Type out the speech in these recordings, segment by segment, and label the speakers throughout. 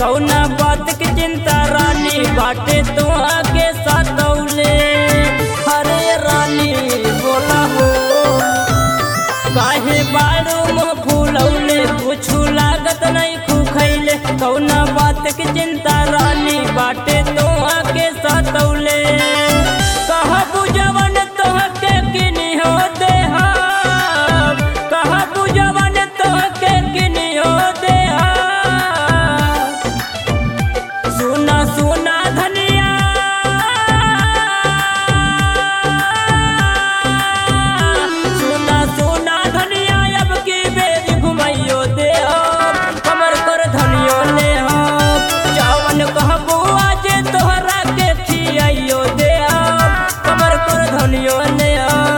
Speaker 1: कौना बात की चिंता रानी बाटे तो आगे सतौले हरे रानी बोला हो काहे बाड़ू में फूलौले कुछु लागत नहीं खुखैले कौना बात की चिंता रानी बाटे तो आगे सतौले कहा बुझवन तोहके किनी हो देहा कहा बुझवन तोहके किनी हो देहा सुना सुना धनिया सुना सुना धनिया अब की बेरी घुमाइयो दे कमर कर धनियो ले चावन कहबू आज तोहरा के खियाइयो दे कमर कर धनियो ले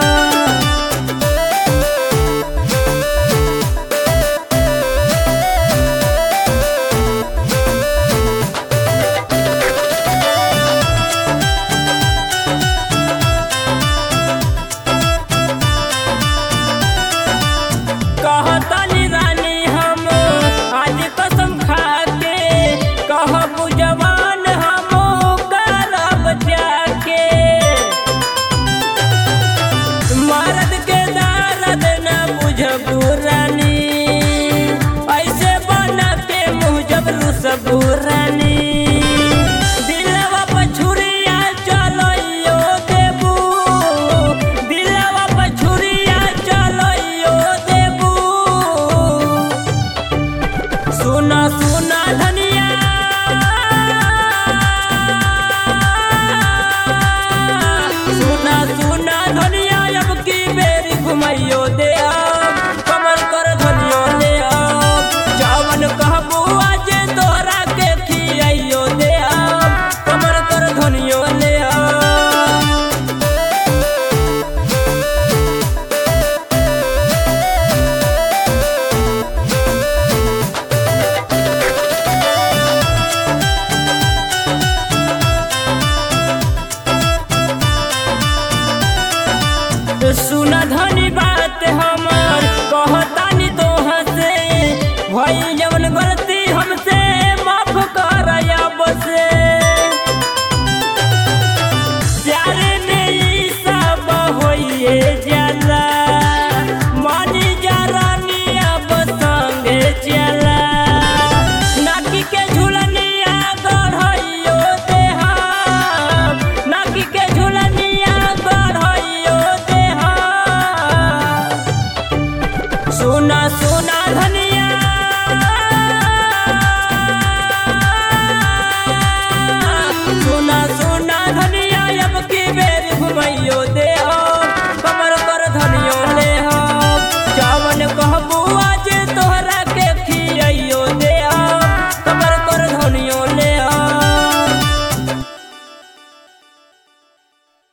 Speaker 1: कहतनी रानी हम आज कसम खा के कहबू जवान हम करब जाके मर्द के दर्द न बुझबू रानी ऐसे बना के मुँह जबरू सबू रानी दिलवा पर छुरिया चलइयो देबू दिलवा पर छुरिया चलइयो देबू सुना सुना धनिया सुना सुना धनिया अब की बेरी घुमाइयो दे अब कमर कर धनियो ले अब चावन कहबू आज तोहरा के खियाइयो दे अब कमर कर धनियो ले अब सुना धनी बात हमर कहतानी तोह से भई जवन गलती हमसे माफ कर अब से प्यार में ई सब होइए जाला मानी जा रानी अब संगे चला नाकी के झुलनिया गढ़इयो देहा नाकी के झुलनिया गढ़इयो देहा सुना सुना धन